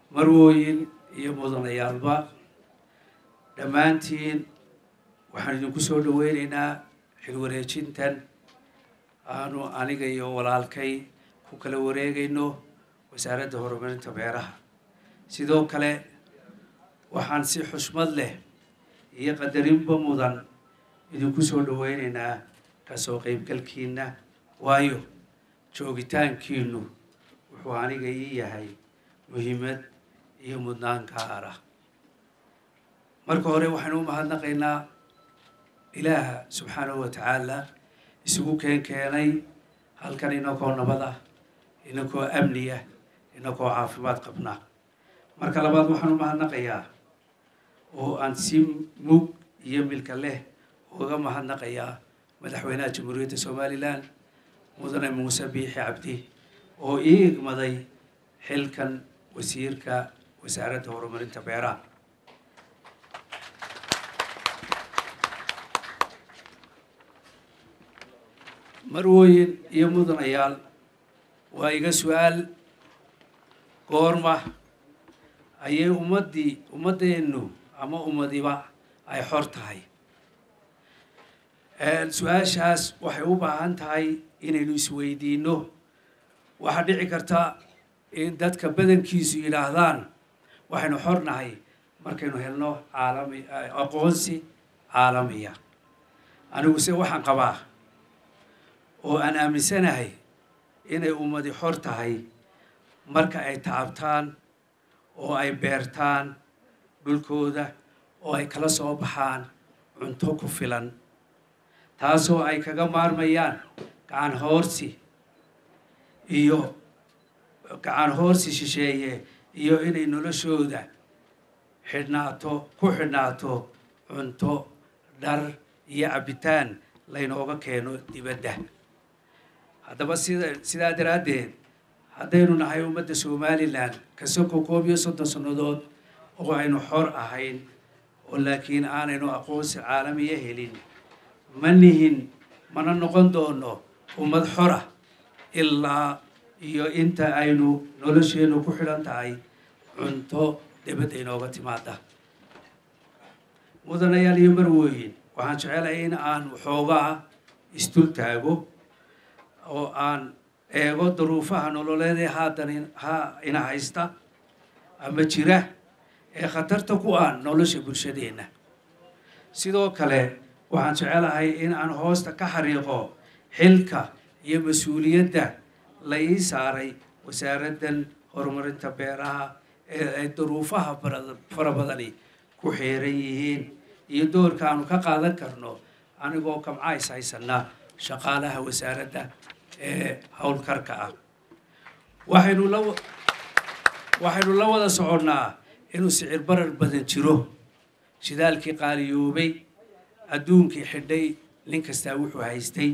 marwooyin iyo mudanayaalba dhammaantiin waxaan idinku soo dhaweyneynaa xilwareejintan aanu aniga iyo walaalkay ku kala wareegayno wasaaradda horumarinta beeraha sidoo kale waxaan si xushmad leh iyo qadarinba mudan idinku soo dhaweyneynaa kasoo qeybgalkiina waayo joogitaankiinu wuxuu aniga ii yahay muhiimad iyo mudnaan gaar ah marka hore waxaynu u mahadnaqaynaa ilaaha subxaanahu wa tacaala isugu keen keenay halkan inakoo nabad ah inakoo amni ah inakoo caafimaad qabna marka labaad waxaan u mahadnaqayaa oo aan si mug iyo milka leh uga mahadnaqayaa madaxweynaha jamhuuriyadda somalilan mudane muuse biixi cabdi oo ii igmaday xilkan wasiirka wasaaradda horumarinta beeraha marwooyin iyo mudanayaal waa iga su-aal goorma ayay ummaddii ummaddeennu ama ummadiba ay xor tahay su-aashaas waxay u baahan tahay inaynu isweydiino waxaa dhici karta in dadka badankiisu yidhaahdaan waxaynu xor nahay markaynu helno caalami aqoonsi caalamiya anigu se waxaan qabaa oo aan aaminsanahay inay ummadi xor tahay marka ay tacabtaan oo ay beertaan dhulkooda oo ay kala soo baxaan cunto ku filan taasoo ay kaga maarmayaan gacan hoorsi iyo gacan hoorsi shisheeye iyo inay noloshooda xidhnaato ku xidhnaato cunto dhar iyo cabitaan laynooga keeno dibadda haddaba sida sidaa daraaddeed haddaynu nahay ummadda somalilan kasoko koob iyo soddon sannadood oo aynu xor ahayn oo laakiin aanaynu aqoonsi caalamiya helin ma nihin mana noqon doono ummad xora ilaa iyo inta aynu nolosheennu ku xidhan tahay cunto dibadda inooga timaada mudanayaal iyo marwooyin waxaan jecelahay in aan waxoogaa isdul taago oo aan eego duruufaha nololeedee haatan ha ina haysta ama jira ee khatarta ku ah nolosha bulshadeenna sidoo kale waxaan jecelahay in aan hoosta ka xariiqo xilka iyo mas-uuliyadda la ii saaray wasaaraddan horumarinta beeraha ee ay duruufaha fara badani ku xeeran yihiin iyo doorka aanu ka qaadan karno anigoo kamcays haysana shaqaalaha wasaaradda ee howlkarka ah waxaynu la waxaynu la wada soconnaa inuu sicir barar badan jiro shidaalkii qaaliyoobay adduunkii xidhay nin kastaa wuxuu haystay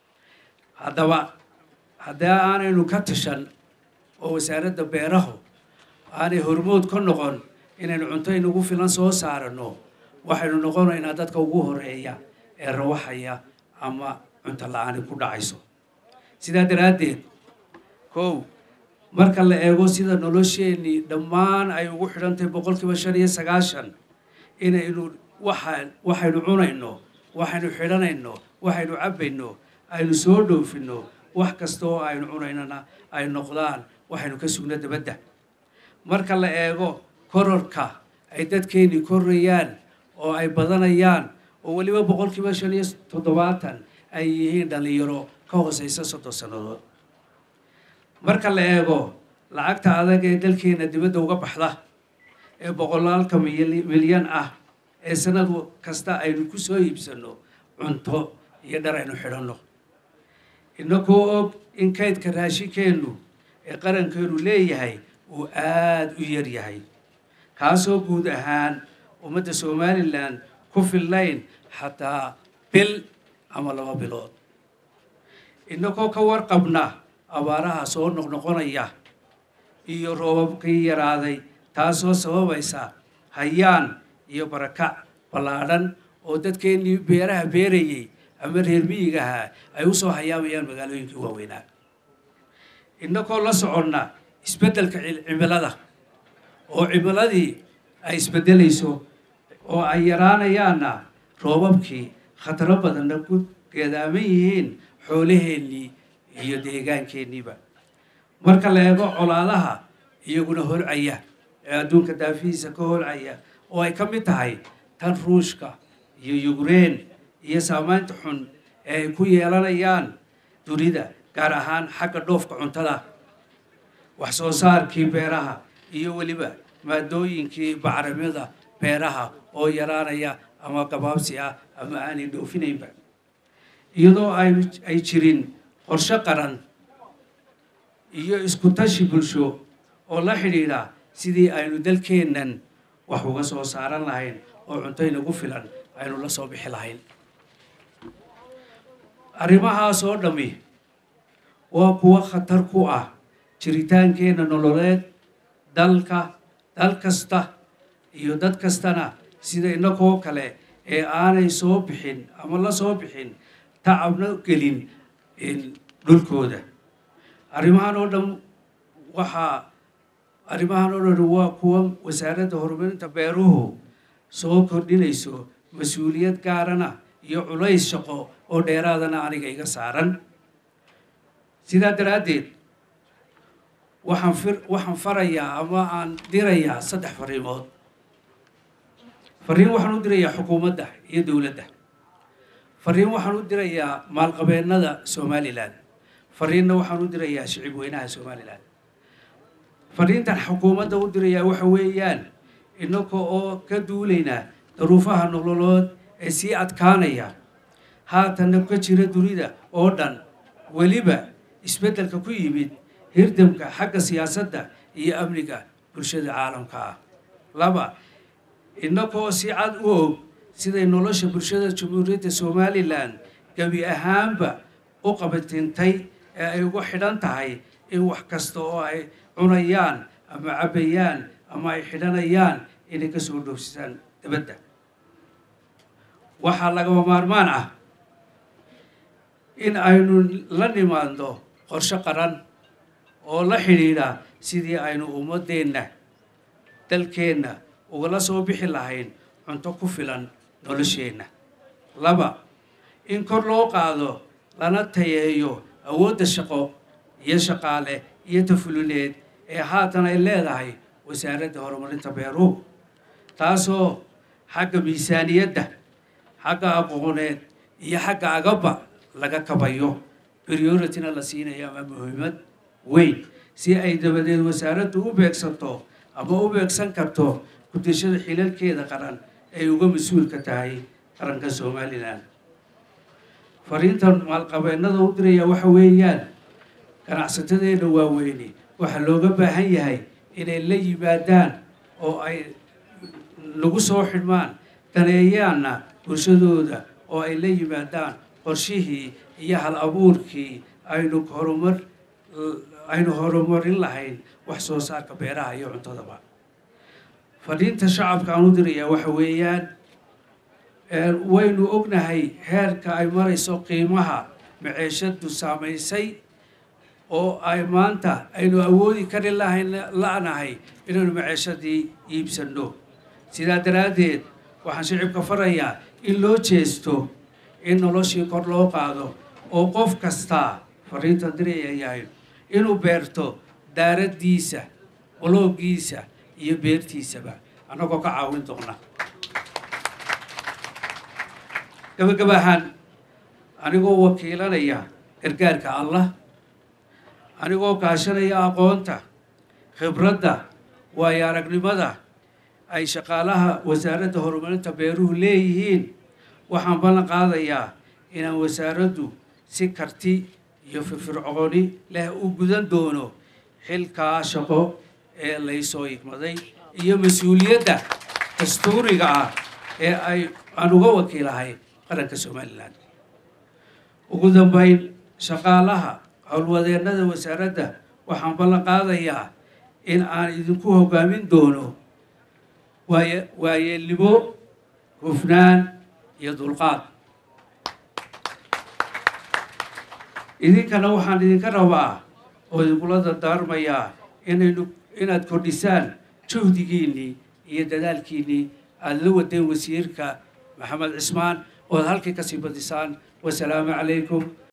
haddaba haddii aanaynu ka tashan oo wasaaradda beerahu aanay hormood ka noqon inaynu cunto inagu filan soo saarano waxaynu noqonaynaa dadka ugu horeeya ee rawaxaya ama cunto la-aani ku dhacayso sidaa daraaddeed kow marka la eego sida nolosheenii dhammaan ay ugu xidhantahay boqolkiiba shan iyo sagaashan inaynu waxaan waxaynu cunayno waxaynu xidhanayno waxaynu cabbayno aynu soo dhoofinno wax kasta oo aynu cunaynana ay noqdaan waxaynu ka sugno dabadda marka la eego kororka ay dadkeennii korayaan oo ay badanayaan oo weliba boqolkiiba shan iyo toddobaatan ay yihiin dhallinyaro ka hooseysa soddon sannadood marka la eego lacagta adag ee dalkeena dibadda uga baxda ee boqolaalka milyan ah ee sanad kasta aynu ku soo iibsanno cunto iyo dhar aynu xidhanno inagoo og in kaydka raashinkeennu ee qarankeenu leeyahay uu aada u yar yahay kaasoo guud ahaan ummadda somalilan ku fillayn xataa bil ama laba bilood inagoo ka warqabna abaaraha soo noqnoqonaya iyo roobabkii yaraaday taasoo sababaysa hayaan iyo barakac ballaadhan oo dadkeennii beeraha beerayey ama reer miyigaha ay u soo hayaamayaan magaalooyinkii waaweynaa inagoo la soconna isbeddelka cimilada oo cimiladii ay isbeddelayso oo ay yaraanayaanna roobabkii khataro badanna ku geedaaman yihiin xoolaheennii iyo deegaankeeniiba marka la eego colaadaha iyaguna holcaya ee adduunka daafihiisa ka holcaya oo ay ka mid tahay tan ruushka iyo yukrain iyo saamaynta xun ee ay ku yeelanayaan dunida gaar ahaan xagga dhoofka cuntada wax soo saarkii beeraha iyo weliba maadooyinkii bacramyada beeraha oo yaraanaya ama gabaabsi ah ama aanay dhoofinaynba iyadoo ay jirin qorshe qaran iyo isku tashi bulsho oo la xidhiidha sidii aynu dalkeennan wax uga soo saaran lahayn oo cunto inagu filan aynu la soo bixi lahayn arrimahaas oo dhammi waa kuwo khatar ku ah jiritaankeenna nololeed dalka dal kasta iyo dad kastana sida inagoo kale ee aanay soo bixin ama la soo bixin tacabna gelin dhulkooda arrimahan oo dhan waxaa arrimahan oo dhan waa kuwa wasaaradda horumarinta beeruhu soo kordhinayso mas-uuliyad gaarana iyo culays shaqo oo dheeraadana aniga iga saaran sidaa daraaddeed waxaan fir waxaan farayaa ama aan dirayaa saddex fariimood fariin waxaan u dirayaa xukuumadda iyo dowladda fariin waxaan u dirayaa maalqabeennada somalilan fariinna waxaan u dirayaa shicib weynaha somalilan fariintan xukuumadda u dirayaa waxa weeyaan inaga oo ka duulaynaa daruufaha nololood ee sii adkaanaya haatanna ka jira dunida oo dhan weliba isbeddelka ku yimid hirdamka xagga siyaasadda iyo amniga bulshada caalamka ah laba inagoo si cad u og siday nolosha bulshada jamhuuriyadda somalilan gebi ahaanba u qabatintay ee ay ugu xidhan tahay in wax kasta oo ay cunayaan ama cabbayaan ama ay xidhanayaan inay ka soo dhoofsisaan dabadda waxaa lagama maarmaan ah in aynu la nimaadno qorshe qaran oo la xidhiidha sidii aynu ummaddeenna dalkeenna ugala soo bixi lahayn cunto ku filan nolosheenna laba in kor loo qaado lana tayeeyo awoodda shaqo iyo shaqaale iyo tafulineed ee haatan ay leedahay wasaaradda horumarinta beeruhu taasoo xagga miisaaniyadda xagga aqooneed iyo xagga agabba laga kabayo priorityna la siinayo ama muhiimad weyn si ay dabadeed wasaaraddu u beegsanto ama u beegsan karto gudashada xilalkeeda qaran ay uga mas-uulka tahay qaranka somalilan fariintan maalqabeennada u diraya waxa weeyaan ganacsatadeena waaweyne waxaa looga baahan yahay inay la yimaadaan oo ay lagu soo xidhmaan daneeyaanna bulshadooda oo ay la yimaadaan qorshihii iyo hal abuurkii aynu horumar aynu horumarin lahayn wax soo saarka beeraha iyo cuntadaba fadhiinta shacabka aan u dirayaa waxa weeyaan waynu ognahay heerka ay marayso qiimaha maceeshadu saamaysay oo ay maanta aynu awoodi kari lahayn la-nahay inaynu maceeshadii iibsanno sidaa daraaddeed waxaan shicibka farayaa in loo jeesto in noloshii kor loo qaado oo qof kastaa fariintan diraya yahay inuu beerto daaraddiisa boloogiisa iyo beertiisaba annagoo ka caawin doona gabagab ahaan anigoo wakiilanaya gargaarka allah anigoo kaashanaya aqoonta khibradda waayo aragnimada ay shaqaalaha wasaaradda horumarinta beeruhu leeyihiin waxaan ballan qaadayaa inaan wasaaraddu si karti iyo firfircooni leh u gudan doono xilkaa shaqo ee laysoo igmaday iyo mas-uuliyadda dastuuriga ah ee ay aan uga wakiilahay qaranka somalilan ugu dambayn shaqaalaha howlwadeennada wasaaradda waxaan ballan qaadayaa in aan idinku hoggaamin doono waaye waayeelnimo hufnaan iyo dulqaad idinkana waxaan idinka rabaa oo idinkula dardaarmayaa inaynu inaad kordhisaan juhdigiinnii iyo dadaalkiinnii aada la wadeen wasiirka maxamed cismaan ood halkii kasii badisaan wasalaamu calaykum